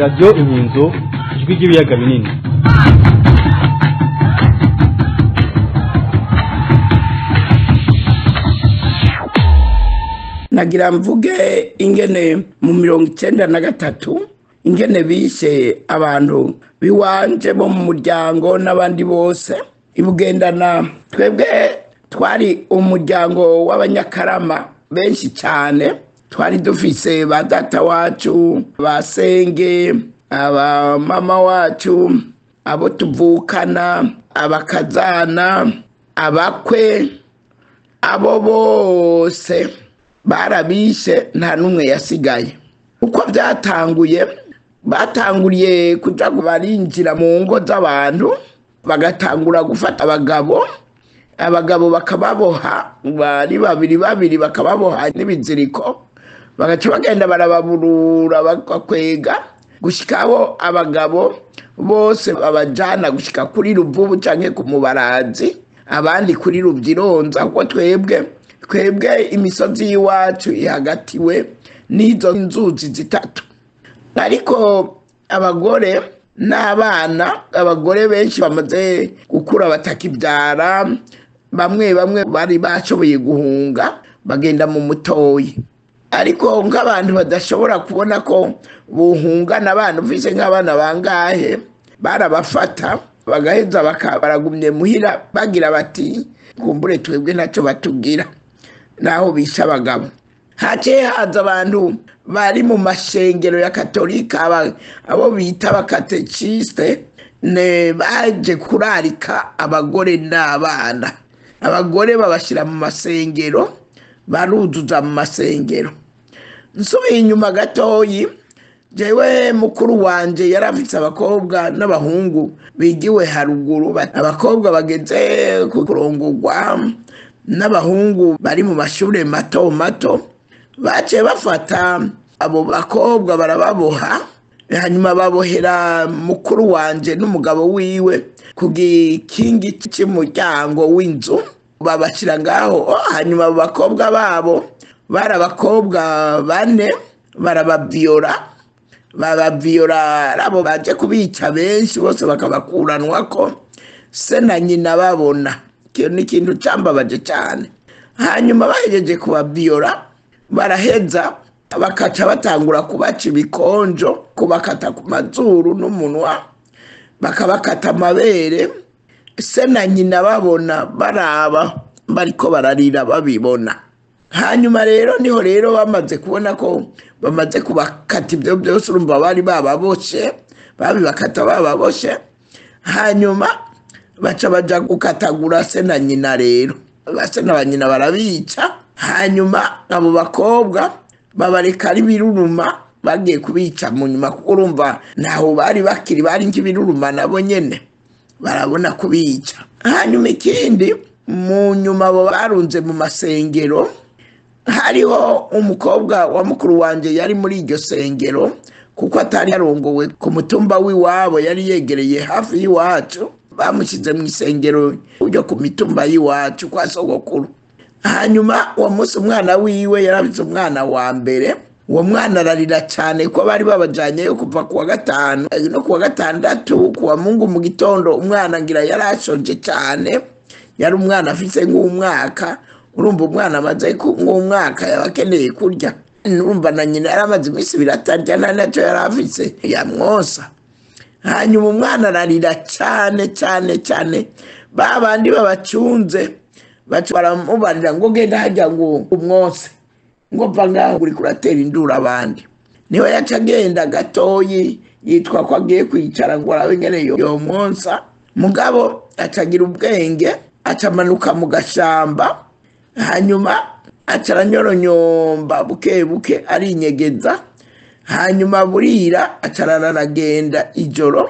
radiyo inkinzo ijwi ry'ibiyaga binini nagira mvuge ingene mu mirongo icyenda na gatatu ingene bishe abantu biwanje bo mu muryango n'abandi bose ibugendana twebwe twari umuryango w'abanyakarama benshi cyane twari dufise ba data wacu ba senge aba mama wacu abo tuvukana abakazana abakwe abo bose barabishe nta n'umwe yasigaye uko byatanguye batanguriye kuja barinjira mu ngo z'abantu bagatangura gufata abagabo abagabo bakababoha bari babiri babiri bakababoha n'ibiziriko bagaca bagenda barababurura bagakwega gushika abo abagabo bose babajana gushika kuri ruvubu canke ku mubarazi abandi kuri rubyironza kuko twebwe twebwe imisozi y'iwacu ihagatiwe n'izo nzuzi zitatu ariko abagore n'abana abagore benshi bamaze gukura batakibyara bamwe bamwe bari bashoboye guhunga bagenda mu mutoyi ariko nk'abantu badashobora kubona ko buhungana abana ufise nk'abana bangahe barabafata bagaheza baragumye muhira bagira bati kumbure twebwe ntacyo batubwira naho bisha abagabo haciye haza abantu bari mu mashengero ya katolika abo bita abakatekisite baje kurarika abagore n'abana abagore babashyira mu masengero baruzuza mu masengero nsubiye inyuma gatoyi jewe mukuru wanje yari afite abakobwa n'abahungu bigiwe haruguru abakobwa bageze ku kurongorwa n'abahungu bari mu mashuri mato mato baciye bafata abo bakobwa barababoha hanyuma babohera mukuru wanje n'umugabo wiwe ku gikingi cy'umuryango w'inzu babashyira ngaho hanyuma abo bakobwa babo bari abakobwa bane barabaviyora babaviyora abo baje kubica benshi bose bakabakuranwa ko se na nyina babona icyo ni ikintu cyambabaje cyane hanyuma bahejeje kubaviyora baraheza bakaca batangura kubaca ibikonjo kubakata ku mazuru n'umunwa bakabakata amabere se na nyina babona baraba bariko bararira babibona hanyuma rero niho rero bamaze kubona ko bamaze kubakata ibyo byose urumva bari bababoshe babibakata bababoshe hanyuma baca baja gukatagura se na nyina rero base na banyina barabica hanyuma abo bakobwa babareka ari biruruma bagiye kubica mu nyuma kuko urumva ntaho bari bakiri bari nk'ibiruruma nabo nyene barabona kubica hanyuma ikindi mu nyuma abo barunze mu masengero hariho umukobwa wa mukuru wanjye yari muri iryo sengero kuko atari yarongowe ku mutumba w'iwabo yari yegereye hafi y'iwacu bamushyize mu isengero ryo ku mitumba y'iwacu kwa sogokuru hanyuma uwo munsi umwana wiwe yarabitse umwana wa mbere uwo mwana ararira cyane ko bari babajyanyeyo kuva ku wa gatanu no ku wa gatandatu ku wa mungu mu gitondo umwana ngira yari ashonje cyane yari umwana afite nk'umwaka urumva umwana amaze nk'umwaka yaba akeneye kurya urumva na nyina yari amaze iminsi ibiri atarya nta nacyo yari afite yamwosa hanyuma umwana ararira cyane cyane cyane ba bandi babacunze baramubarira ngo genda hajya ngo umwose ngo mva ngaho uri kuratera induru abandi niho yaca agenda gatoyi yitwa ko agiye kwicara ngo arabe nyine yomwonsa mugabo acagira ubwenge acamanuka mu gashamba hanyuma acaranyoronyomba buke buke arinyegeza hanyuma burira acarara aragenda ijoro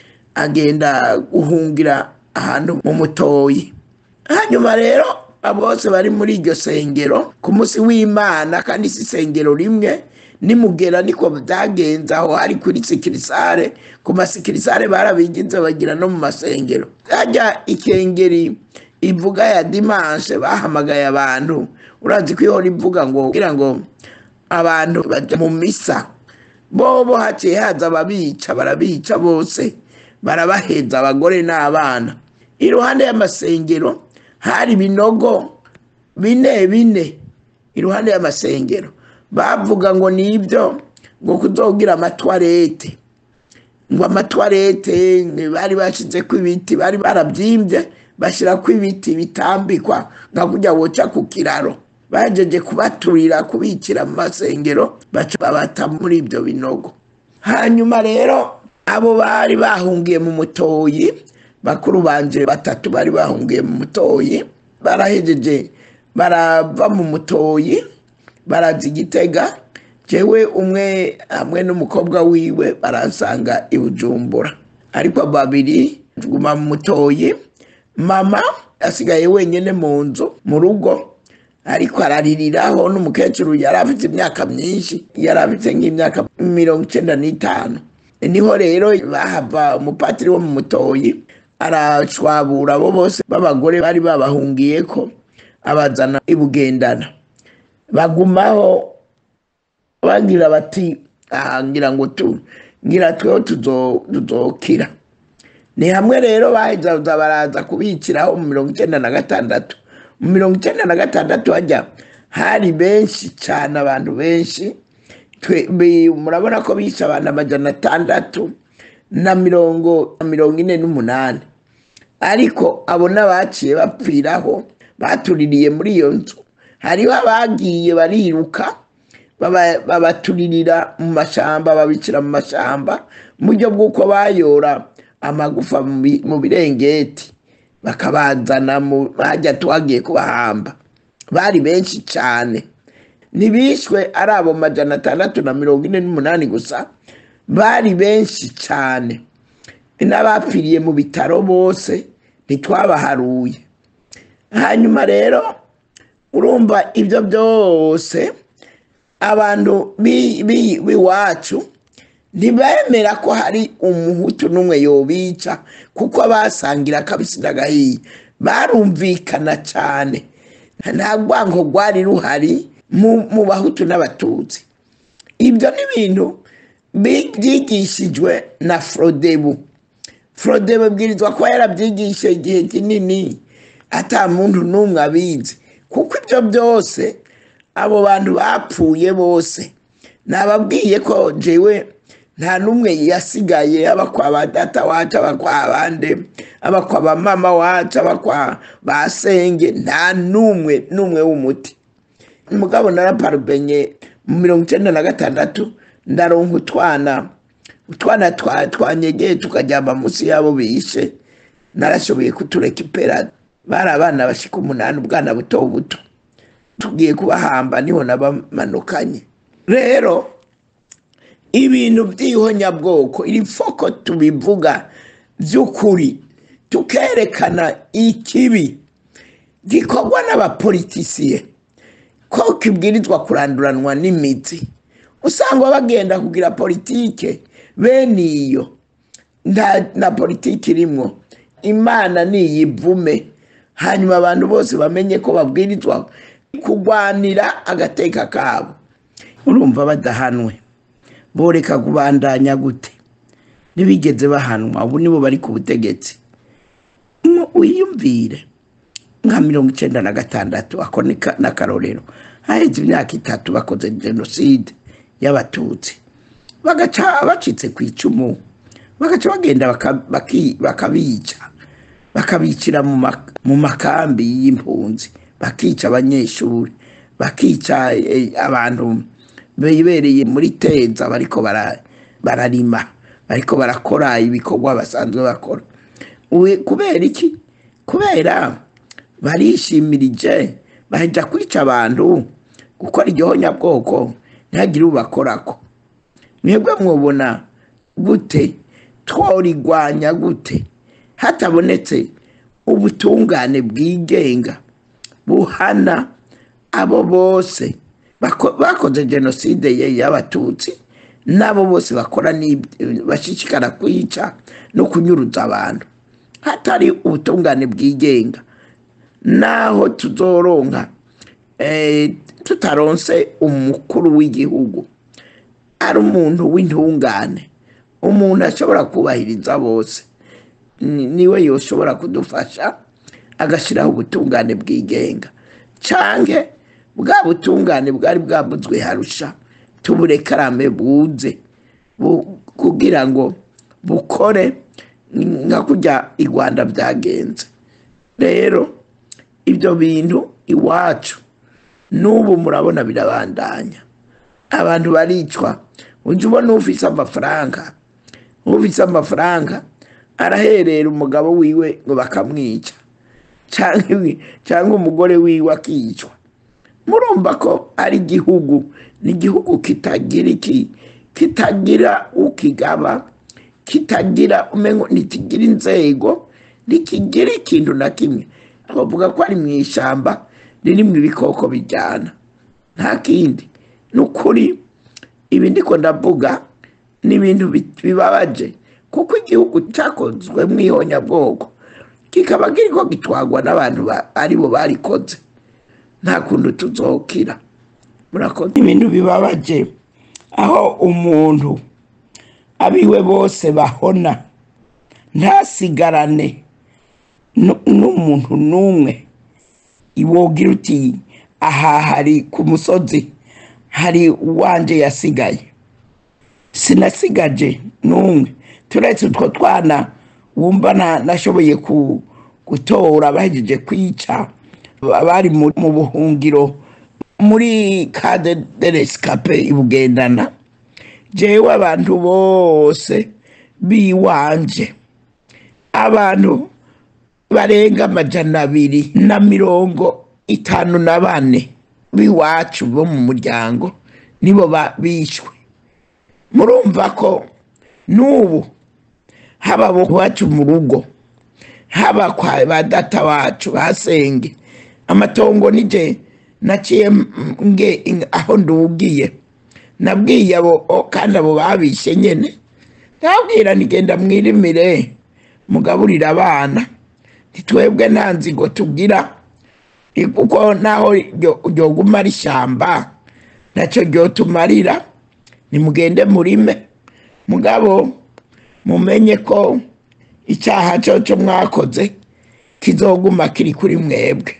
agenda guhungira ahantu mu mutoyi hanyuma rero bose bari muri iryo sengero ku munsi w'imana kandi si isengero rimwe nimugera niko byagenze aho hari kuri sikirisare ku masikirisare barabigize bagira no mu masengero hajya ikengeri ivuga ya dimanche bahamagaye abantu urazi ko ihora ivuga ngo kugira ngo abantu bajya mu misa bobo haciye haza ababica barabica bose barabaheza abagore n'abana iruhande y'amasengero hari ibinogo bine bine iruhande y'amasengero bavuga ngo nibyo ngo kuzogira amatwarete ngo amatwarete bari bashyizeko ibiti bari barabyimbye bashyirako ibiti bitambikwa nka kujya woca ku kiraro bajeje kubaturira kubikira mu masengero baca babata muri ibyo binogo hanyuma rero abo bari bahungiye mu mutoyi bakuru banje batatu bari bahungiye mu mutoyi barahejeje barava mu mutoyi baraza igitega jewe umwe hamwe n'umukobwa wiwe baransanga i bujumbura ariko babiri tuguma mu mutoyi mama asigaye wenyine mu nzu mu rugo ariko araririraho n'umukecuru yari afite imyaka myinshi yari afite nk'imyaka mirongo icyenda n'itanu niho rero bahava umupatiri wo mu mutoyi arashwabura abo bose b'abagore bari babahungiye ko abazana ibugendana bagumaho bagira bati aha ngira ngo tu ngira tweho tuzokira ni hamwe rero baheza baraza kubikiraho mu mirongo icyenda na gatandatu mu mirongo icyenda na gatandatu hajya hari benshi cyane abantu benshi murabona ko bishe abantu amajana atandatu na mirongo mirongo ine n'umunani ariko abo n'abaciye bapfiraho batuririye muri iyo nzu hariho abagiye bariruka babaturirira mu mashyamba babicira mu mashyamba mu buryo bw'uko bayora amagufa mu birengeti bakabazana hajya tuhagiye kubahamba bari benshi cyane ntibishwe ari abo majana atandatu na mirongo ine n'umunani gusa bari benshi cyane n'abapfiriye mu bitaro bose ntitwabaharuye hanyuma rero urumva ibyo byose abantu b'iwacu ntibemera ko hari umuhutu n'umwe yobica kuko basangira akabisi n'agahiye barumvikana cyane nta rwango rwari ruhari mu bahutu n'abatutsi ibyo ni ibintu byigishijwe na forodebu forodebu abwirizwa kuba yarabyigishe igihe kinini ata muntu n'umwe abizi kuko ibyo byose abo bantu bapfuye bose nababwiye ko jewe nta n'umwe yasigaye aba kwa ba data wacu aba kwa bande aba kwa ba mama wacu aba kwa ba senge nta n'umwe n'umwe w'umuti mugabo naraparubenye mu mirongo icyenda na gatandatu ndaronka utwana utwana twanyegeye tukajyama munsi y'abo bishe narashoboye kutureka ipera bari abana bashika umunani ubwana buto buto tugiye kubahamba niho nabamanukanye rero ibintu by'ihonyabwoko iri foko tubivuga by'ukuri tukerekana ikibi gikorwa n'abapolitisiye ko kibwirizwa kuranduranwa n'imitsi usanga bagenda kugira politike bene iyo na politiki irimo imana niyivume hanyuma abantu bose bamenye ko babwirizwa kurwanira agateka kabo urumva badahanwe boreka kubandanya gute ntibigeze bahanwa ubu nibo bari ku butegetsi wiyumvire nka mirongo icyenda na gatandatu ako n'akarorero haheze imyaka itatu bakoze jenoside y'abatutsi bagaca bacitse ku icumu bagaca bagenda bakabica bakabicira mu makambi y'impunzi bakica abanyeshuri bakica abantu bibereye muri teza bariko bararima bariko barakora ibikorwa basanzwe bakora kubera iki kubera barishimirije bahita kwica abantu gukora igihonyabwoko ntihagire ubakorako mwebwe mwubona gute tworigwanya gute hatabonetse ubutungane bwigenga buhana abo bose bakoze jenoside y'abatutsi n'abo bose bakora bashishikara kwica no kunyuruza abantu hatari ubutungane bwigenga naho tuzoronka tutaronse umukuru w'igihugu ari umuntu w'intungane umuntu ashobora kubahiriza bose ni- niwe yoshobora kudufasha agashyiraho ubutungane bwigenga canke bwa butungane bwari bwavuzwe harusha tuburekarame buze bu- kugira ngo bukore nka kurya i rwanda byagenze rero ibyo bintu iwacu n'ubu murabona birabandanya abantu baricwa ujya ubona ufise amafaranga ufise amafaranga araherera umugabo wiwe ngo bakamwica cyangwa cyangwa umugore wiwe akicwa murumva ko ari igihugu ni igihugu kitagira iki kitagira ukigaba kitagira umengo ntikigira inzego ntikigira ikintu na kimwe bavuga ko ari mu ishyamba ririmo ibikoko bijyana nta kindi ni ukuri ibi ndiko ndavuga ni ibintu bi- bibabaje kuko igihugu cyakozwe mu ihonyabwoko kikaba kiriko gitwagwa n'abantu ba- aribo barikoze nta kuntu tuzokira murakoze ibintu bibabaje aho umuntu abiwe bose bahona ntasigarane nu- n'umuntu n'umwe iwogira uti aha hari ku musozi hari uwanje yasigaye sinasigaje n'umwe turetse utwo twana wumva na- nashoboye ku- gutora bahejeje kwica abari mu mu buhungiro muri kade de rescape ibugendana jewe abantu bose biwanje abantu barenga amajana abiri na mirongo itanu na bane b'iwacu bo mu muryango nibo ba- bishwe murumva ko n'ubu haba abo iwacu mu rugo haba kwa ba data wacu basenge amatongo nije naciye m- nge aho ndugiye nabwiye abo o- kandi abo babishe nyene ndabwira nigenda mwirimire mugaburire abana ntitwebwe nta nzigo tugira I- kuko naho ryo- ryoguma ari ishyamba nacyo ryotumarira nimugende murime mugabo mumenye ko icyaha cyo cyo mwakoze kizoguma kiri kuri mwebwe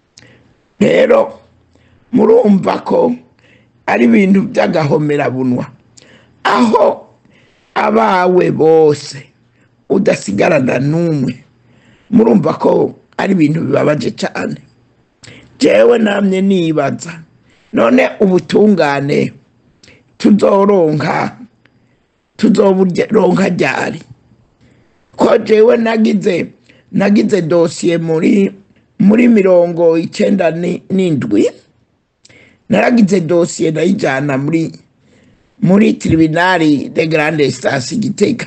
rero murumva ko ari ibintu by'agahomerabunwa aho abawe bose udasigarana n'umwe murumva ko ari ibintu bibabaje cyane jewe namye nibaza none ubutungane tuzoronka tuzoburonka ryari ko jewe nagize nagize dosiye muri muri mirongo icyenda ni- n'indwi naragize dosiye ndayijyana muri muri tribunali de grande stasi gitega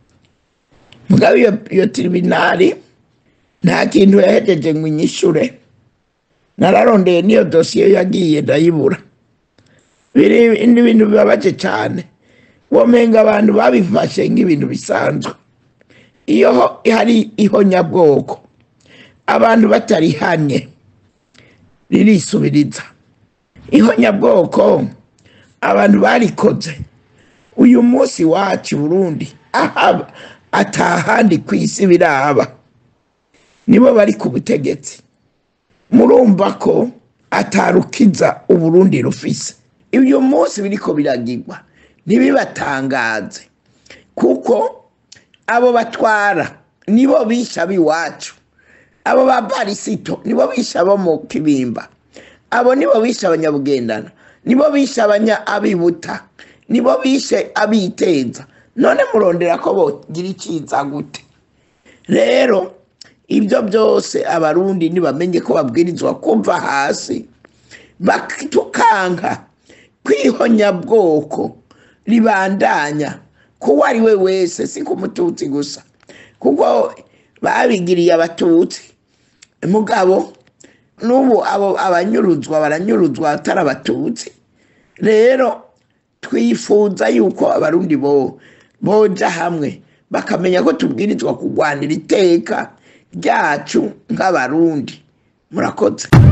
mugabo iyo, iyo tribunali nta kintu yahejeje ngo inyishure nararondeye niyo dosiye yagiye ndayibura biri ni ibintu bibabaje cyane womenga abantu babifashe nk'ibintu bisanzwe iyo ho- hari ihonyabwoko abantu batarihanye ririsubiriza ihonyabwoko abantu barikoze uyu munsi wacu i burundi ahaba atahandi ku isi biraba nibo bari ku butegetsi murumva ko atarukiza uburundi rufise uyu munsi biriko biragirwa ntibibatangaze kuko abo batwara nibo bisha b'iwacu abo ba barisito nibo bisha abo mu kibimba abo nibo bishe abanyabugendana nibo bishe abanya abibuta nibo bishe abiteza none murondera ko bogira iciza gute rero ibyo byose abarundi ntibamenye ko babwirizwa kumva hasi batukanka kwihonyabwoko ribandanya kuwo ari we wese si ku mututsi gusa kuko babigiriye abatutsi mugabo n'ubu abo abanyuruzwa baranyuruzwa atari abatutsi rero twifuza yuko abarundi bo boja hamwe bakamenya ko tubwirizwa kurwanira iteka ryacu nk'abarundi murakoze